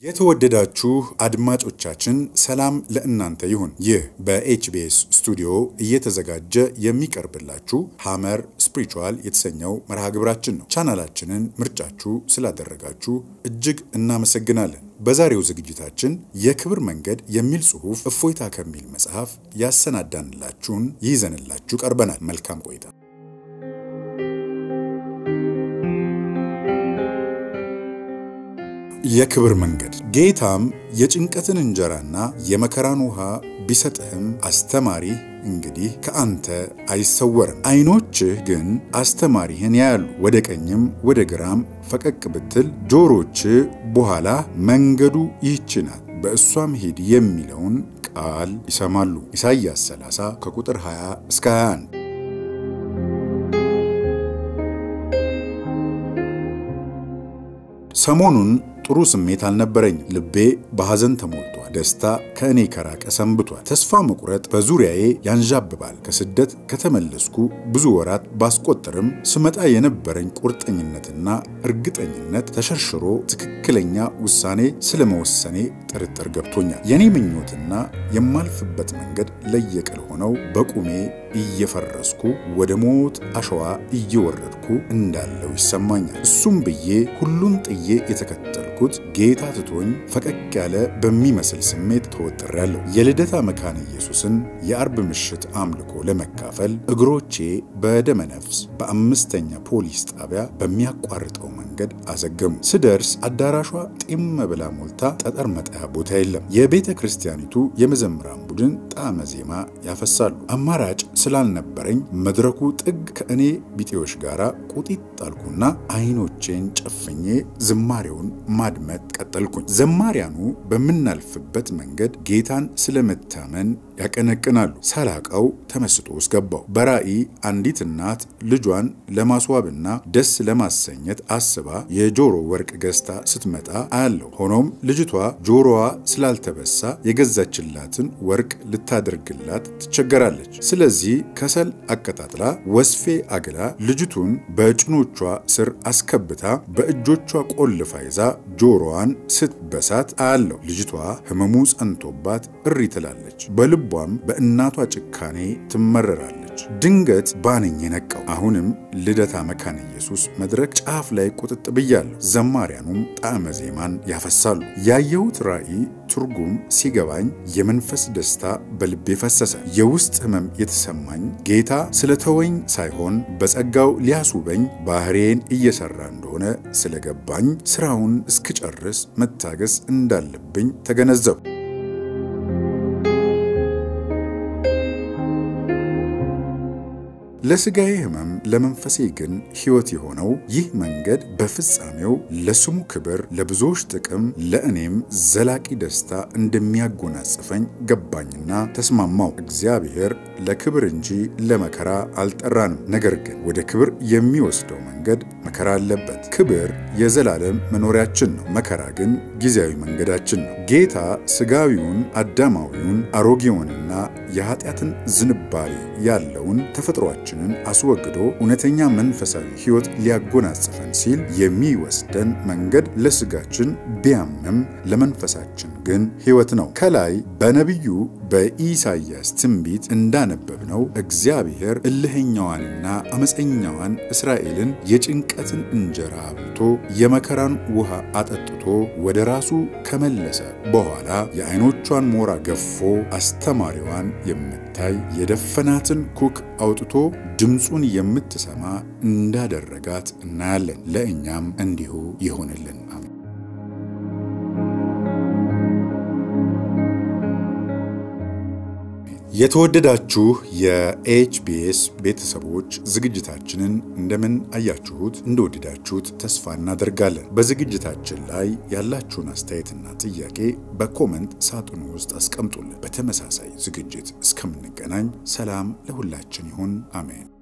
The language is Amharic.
የተወደዳችሁ አድማጮቻችን ሰላም ለእናንተ ይሁን። ይህ በኤችቢኤስ ስቱዲዮ እየተዘጋጀ የሚቀርብላችሁ ሐመር ስፒሪቹዋል የተሰኘው መርሃ ግብራችን ነው። ቻናላችንን ምርጫችሁ ስላደረጋችሁ እጅግ እናመሰግናለን። በዛሬው ዝግጅታችን የክብር መንገድ የሚል ጽሑፍ እፎይታ ከሚል መጽሐፍ ያሰናዳንላችሁን ይዘንላችሁ ቀርበናል። መልካም ቆይታ። የክብር መንገድ ጌታም የጭንቀትን እንጀራና የመከራን ውሃ ቢሰጥህም አስተማሪህ እንግዲህ ከአንተ አይሰወርም። ዓይኖችህ ግን አስተማሪህን ያያሉ። ወደ ቀኝም ወደ ግራም ፈቀቅ ብትል ጆሮችህ በኋላ መንገዱ ይህች ናት፣ በእሷም ሂድ የሚለውን ቃል ይሰማሉ። ኢሳይያስ 30 ከቁጥር 20 እስከ 21 ሰሞኑን ጥሩ ስሜት አልነበረኝም። ልቤ በሐዘን ተሞልቷል። ደስታ ከእኔ ከራቀ ሰንብቷል። ተስፋ መቁረጥ በዙሪያዬ ያንዣብባል። ከስደት ከተመለስኩ ብዙ ወራት ባስቆጠርም ስመጣ የነበረኝ ቁርጠኝነትና እርግጠኝነት ተሸርሽሮ ትክክለኛ ውሳኔ ስለመወሰኔ ጥርጥር ገብቶኛል። የኔ ምኞትና የማልፍበት መንገድ ለየቅል ሆነው በቁሜ እየፈረስኩ ወደ ሞት አሸዋ እየወረድኩ እንዳለው ይሰማኛል። እሱም ብዬ ሁሉን ጥዬ የተከተልኩት ጌታ ትቶኝ ፈቀቅ ያለ በሚመስል ስሜት ተወጥሬያለሁ። የልደታ መካነ ኢየሱስን የአርብ ምሽት አምልኮ ለመካፈል እግሮቼ በደመ ነፍስ በአምስተኛ ፖሊስ ጣቢያ በሚያቋርጠው መንገድ አዘገሙ። ስደርስ አዳራሿ ጢም ብላ ሞልታ ጠጠር መጣያ ቦታ የለም። የቤተ ክርስቲያኒቱ የመዘምራን ቡድን ጣዕመ ዜማ ያፈሳሉ። አማራጭ ስላልነበረኝ መድረኩ ጥግ ከእኔ ቢጤዎች ጋር ቁጢጥ ጣልኩና አይኖቼን ጨፍኜ ዝማሬውን ማድመጥ ቀጠልኩኝ። ዘማሪያኑ በምናልፍበት መንገድ ጌታን ስለመታመን ያቀነቅናሉ። ሳላቀው ተመስጦ ውስጥ ገባው። በራእይ አንዲት እናት ልጇን ለማስዋብና ደስ ለማሰኘት አስባ የጆሮ ወርቅ ገዝታ ስትመጣ አያለሁ። ሆኖም ልጅቷ ጆሮዋ ስላልተበሳ የገዛችላትን ወርቅ ልታደርግላት ትቸገራለች። ስለዚህ ከሰል አቀጣጥላ ወስፌ አግላ ልጅቱን በጭኖቿ ስር አስከብታ በእጆቿ ቆልፋ ይዛ ጆሮዋን ስትበሳት አያለሁ። ልጅቷ ሕመሙ ጸንቶባት እሪ ትላለች። በልቧም በእናቷ ጭካኔ ትመረራለች። ድንገት ባነኝ የነቃው። አሁንም ልደታ መካነ ኢየሱስ መድረክ ጫፍ ላይ ቁጥጥ ብያለሁ። ዘማሪያኑም ጣዕመ ዜማን ያፈሳሉ። ያየሁት ራእይ ትርጉም ሲገባኝ የመንፈስ ደስታ በልቤ ፈሰሰ። የውስጥ ሕመም የተሰማኝ ጌታ ስለተወኝ ሳይሆን በጸጋው ሊያስውበኝ ባህሬን እየሰራ እንደሆነ ስለገባኝ ስራውን እስክጨርስ መታገስ እንዳለብኝ ተገነዘቡ። ለስጋዬ ሕመም ለመንፈሴ ግን ሕይወት የሆነው ይህ መንገድ በፍጻሜው ለስሙ ክብር፣ ለብዙዎች ጥቅም፣ ለእኔም ዘላቂ ደስታ እንደሚያጎናጽፈኝ ገባኝና ተስማማው። እግዚአብሔር ለክብር እንጂ ለመከራ አልጠራንም። ነገር ግን ወደ ክብር የሚወስደው መንገድ መከራ አለበት። ክብር የዘላለም መኖሪያችን ነው። መከራ ግን ጊዜያዊ መንገዳችን ነው። ጌታ ስጋዊውን፣ አዳማዊውን፣ አሮጌውንና የኃጢአትን ዝንባሌ ያለውን ተፈጥሯችንን አስወግዶ እውነተኛ መንፈሳዊ ሕይወት ሊያጎናጽፈን ሲል የሚወስደን መንገድ ለስጋችን ቢያምም ለመንፈሳችን ግን ሕይወት ነው። ከላይ በነቢዩ በኢሳይያስ ትንቢት እንዳነበብነው እግዚአብሔር እልህኛዋንና አመፀኛዋን እስራኤልን የጭንቀትን እንጀራ አብልቶ የመከራን ውሃ አጠጥቶ ወደ ራሱ ከመለሰ በኋላ የዓይኖቿን ሞራ ገፎ አስተማሪዋን የምታይ የደፈናትን ኩክ አውጥቶ ድምፁን የምትሰማ እንዳደረጋት እናያለን። ለእኛም እንዲሁ ይሆንልን። አሜን። የተወደዳችሁ የኤችቢኤስ ቤተሰቦች ዝግጅታችንን እንደምን አያችሁት? እንደወደዳችሁት ተስፋ እናደርጋለን። በዝግጅታችን ላይ ያላችሁን አስተያየትና ጥያቄ በኮመንት ሳጥኑ ውስጥ አስቀምጡልን። በተመሳሳይ ዝግጅት እስከምንገናኝ ሰላም ለሁላችን ይሁን። አሜን።